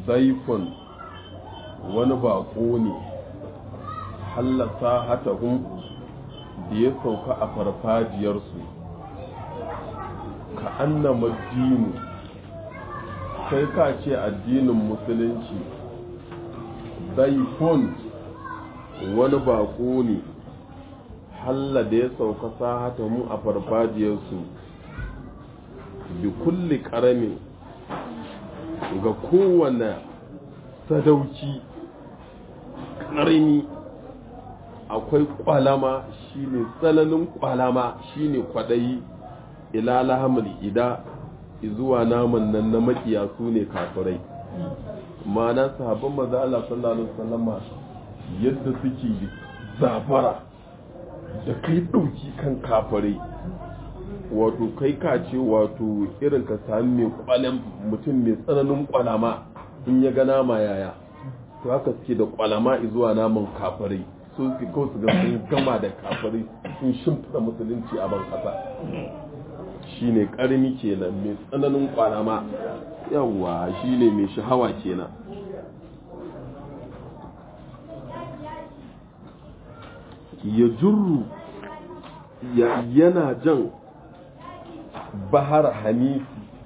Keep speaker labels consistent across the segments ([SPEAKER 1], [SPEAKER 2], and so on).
[SPEAKER 1] daifun wani baƙo ne hallasa hatahun da ya sauka a farfajiyarsu ka annama dinu kai ka ce addinin musulunci daifun wani baƙo ne halla da ya sauka sahatahu a farfajiyarsu bi kulli ƙaramin ga kowane sadauki ƙarni akwai ƙwalama shine tsananin ƙwalama shine kwaɗayi ila lahamul ida zuwa naman nan na makiya su ne kafirai ma'ana sahabban maza Allah sallallahu alaihi wasallama yadda suke zafara da kai ɗauki kan kafirai wato kai ka ce wato irin ka sami mai kwalen mutum mai tsananin kwalama in ya ga nama yaya to haka suke da kwalama zuwa naman kafirai so su kawai su ga sun gama da kafirai sun shimfida musulunci a ban kasa shine karmi kenan mai tsananin kwalama yawwa shine mai shahawa kenan ya jurru yana jan bahar hanifi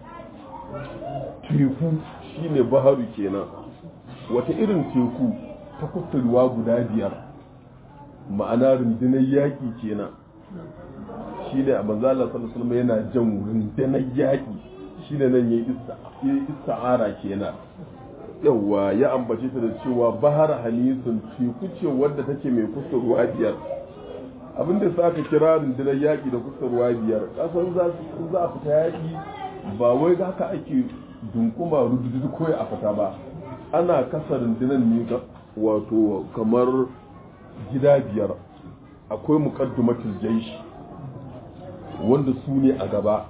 [SPEAKER 1] teku shine baharu kenan wata irin teku ta kusurwa guda biyar ma'ana rundunar yaƙi kenan shine a manzala sallallahu yana jan rundunar yaƙi shine nan ya ista'ara kenan yawwa ya ambace ta da cewa bahar hanisun teku ce wadda take mai kusurwa biyar abinda sa aka kira rundunar yaƙi da kusurwa biyar ƙasan za su za a fita yaƙi ba wai haka ake dunkuma rududu koyi a fita ba ana kasa rundunar ne wato kamar gida biyar akwai muqaddimatul jaish wanda su ne a gaba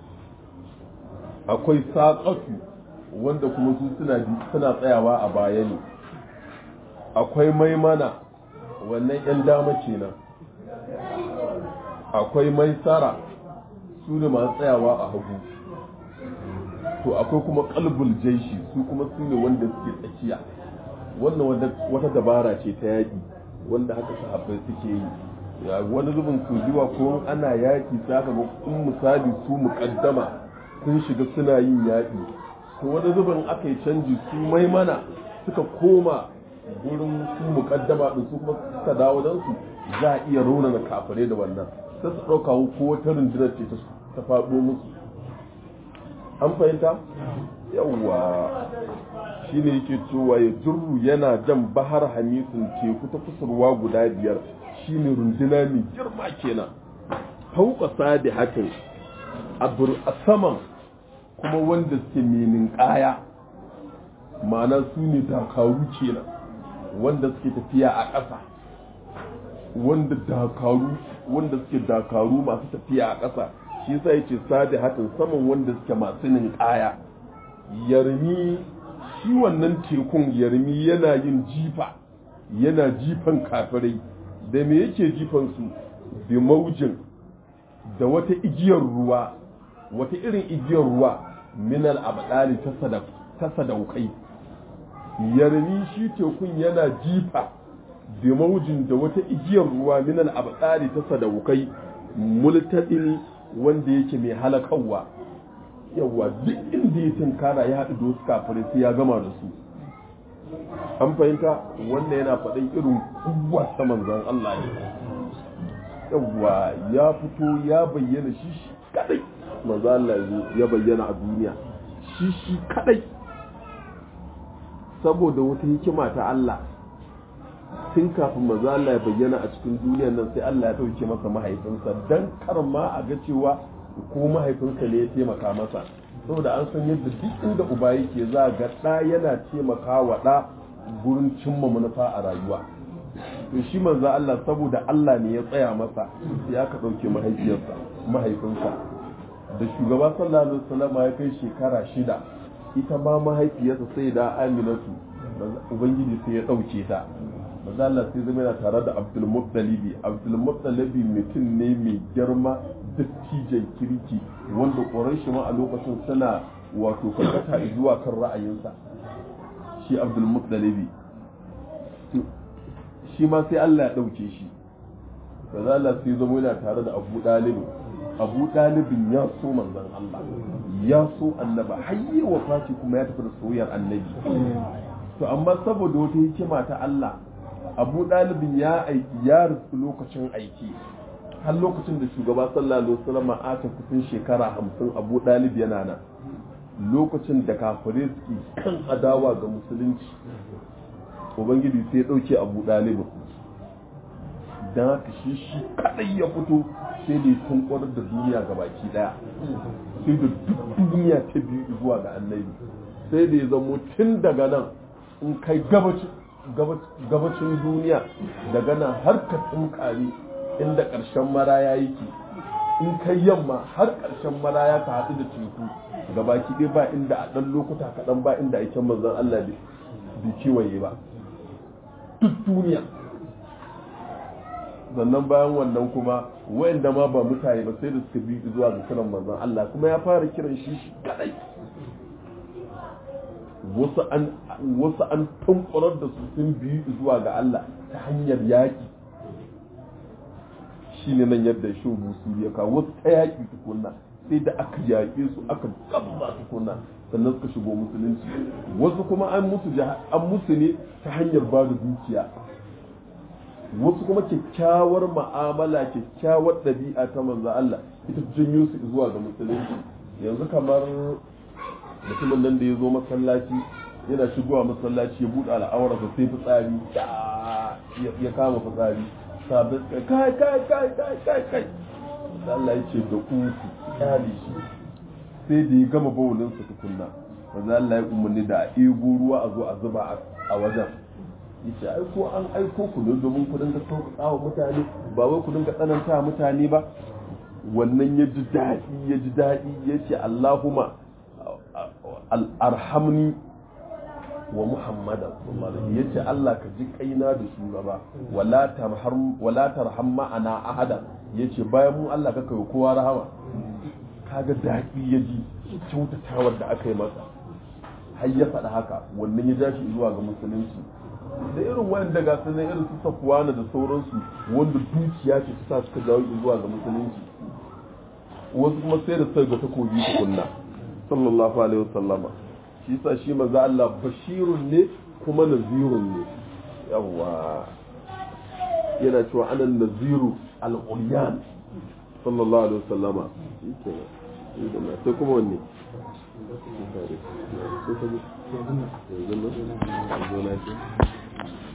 [SPEAKER 1] akwai saƙatu wanda kuma su suna tsayawa a baya ne akwai maimana wannan 'yan dama kenan akwai maisara su ne masu tsayawa a hagu to akwai kuma kalbul jaishi su kuma su ne wanda suke tsakiya wannan wata dabara ce ta yaƙi wanda haka sahabbai suke yi wani zubin su zuwa ko ana yaƙi za ka ga kun misali su muƙaddama sun shiga suna yin yaƙi to wani zubin aka yi canji su maimana suka koma gurin su muƙaddama ɗin su kuma suka dawo don su za a iya raunana kafirai da wannan sai su ɗauka ko wata rundunar ce ta faɗo musu an fahimta yawwa shi ne yake cewa ya jirru yana jan bahar hamisun teku ta kusurwa guda biyar shi ne runduna mai girma kenan fauka sadi hakan a saman kuma wanda suke menin ƙaya ma'ana su ne dakaru kenan wanda suke tafiya a ƙasa wanda dakaru wanda suke dakaru masu tafiya a ƙasa shi yasa yace sadi hatin saman wanda suke masu ninkaya yarmi shi wannan tekun yarmi yana yin jifa yana jifan kafirai da me yake jifan su bi maujin da wata igiyar ruwa wata irin igiyar ruwa minal abdali ta sadaukai yarmi shi tekun yana jifa bi maujin da wata igiyar ruwa minal abdali ta sadaukai multadin wanda yake mai halakawa yawa duk inda ya tunkara ya haɗu da wasu kafirai sai ya gama da su an fahimta wannan yana faɗin irin kuwa ta manzan Allah ne yawa ya fito ya bayyana shi shi kadai manzan Allah ya bayyana a duniya shi shi kadai saboda wata hikima ta Allah tun kafin maza Allah ya bayyana a cikin duniyar nan sai Allah ya ɗauke masa mahaifinsa don kar ma a ga cewa ko mahaifinsa ne ya taimaka masa saboda an san yadda duk inda uba yake za ga ɗa yana taimaka wa ɗa gurin cimma manufa a rayuwa to shi manzo Allah saboda Allah ne ya tsaya masa sai aka ɗauke mahaifiyarsa mahaifinsa da shugaba sallallahu alaihi wasallam ya kai shekara shida ita ma mahaifiyarsa sai da Aminatu ubangiji sai ya ɗauke ta maza Allah sai zama yana tare da Abdul Muttalibi Abdul Muttalibi mutum ne mai girma dattijan kirki wanda Quraysh ma a lokacin suna wato karkata zuwa kan ra'ayinsa shi abdul muttalibi shi ma sai Allah ya ɗauke shi kaza Allah sai zama yana tare da abu ɗalibin abu ɗalibin ya so manzon Allah ya so annaba hayye wa faci kuma ya tafi da soyayyar annabi to amma saboda wata hikima ta Allah abu ɗalibin ya aiki ya rufu lokacin aiki har lokacin da shugaba sallallahu alaihi wasallam aka kusan shekara hamsin abu ɗalib yana nan lokacin da kafirai suke kan adawa ga musulunci ubangiji sai ya ɗauke abu ɗalibin don haka shi shi kaɗai ya fito sai da ya tunkwarar da duniya ga baki ɗaya sai da duk duniya ta biyu zuwa ga annabi sai da ya zamo tun daga nan in kai gabacin duniya daga nan har ka tsinkari inda ƙarshen maraya yake in kai yamma har ƙarshen maraya ka haɗu da teku ga baki ɗaya ba inda a ɗan lokuta kaɗan ba inda aikin manzon Allah bai kewaye ba duk duniya sannan bayan wannan kuma wayanda ma ba mutane ba sai da suka bi zuwa ga kiran manzon Allah kuma ya fara kiran shi shi kadai wasu an wasu an tunkurar da su sun bi zuwa ga Allah ta hanyar yaki shine nan yadda shi musu ya kawo wasu ta yaki tukunna sai da aka yaƙe su aka gabza tukunna sannan suka shigo musulunci wasu kuma an musu an musu ne ta hanyar ba da dukiya wasu kuma kyakkyawar ma'amala kyakkyawar ɗabi'a ta manzo Allah ita janyo su zuwa ga musulunci yanzu kamar mutumin nan da ya zo masallaci yana shigowa masallaci ya buɗe al'aurarsa sai fitsari ya kama fitsari sabis kai kai kai kai kai kai kai Allah ya ce da ku kyale shi sai da ya gama bawulinsa tukunna manzo Allah ya umarni da a ego ruwa a zo a zuba a wajen yace ai ko an aiko ku ne domin ku dinga sauƙaƙa wa mutane ba wai ku dinga tsananta mutane ba wannan ya ji daɗi ya ji daɗi ya ce Allahumma arhamni wa Muhammadan ya ce Allah ka ji kaina da shugaba wala tarham ma'ana ahada ya ce bayan mu Allah ka kai kowa rahama kaga daɗi ya ji kyautatawar da aka yi masa har ya faɗa haka wannan ya ja shi zuwa ga musulunci da irin wanda ga sanan irin su safuwana da sauransu wanda dukiya ce ta sa suka jawo zuwa ga musulunci wasu kuma sai da sai ga takobi tukunna sallallahu alaihi wasallama shi yasa shi manzo Allah bashirun ne kuma nazirun ne yawa yana cewa ana naziru al-ulyan sallallahu alaihi wasallama shikenan sai kuma wanne sai kuma yanzu nan yanzu nan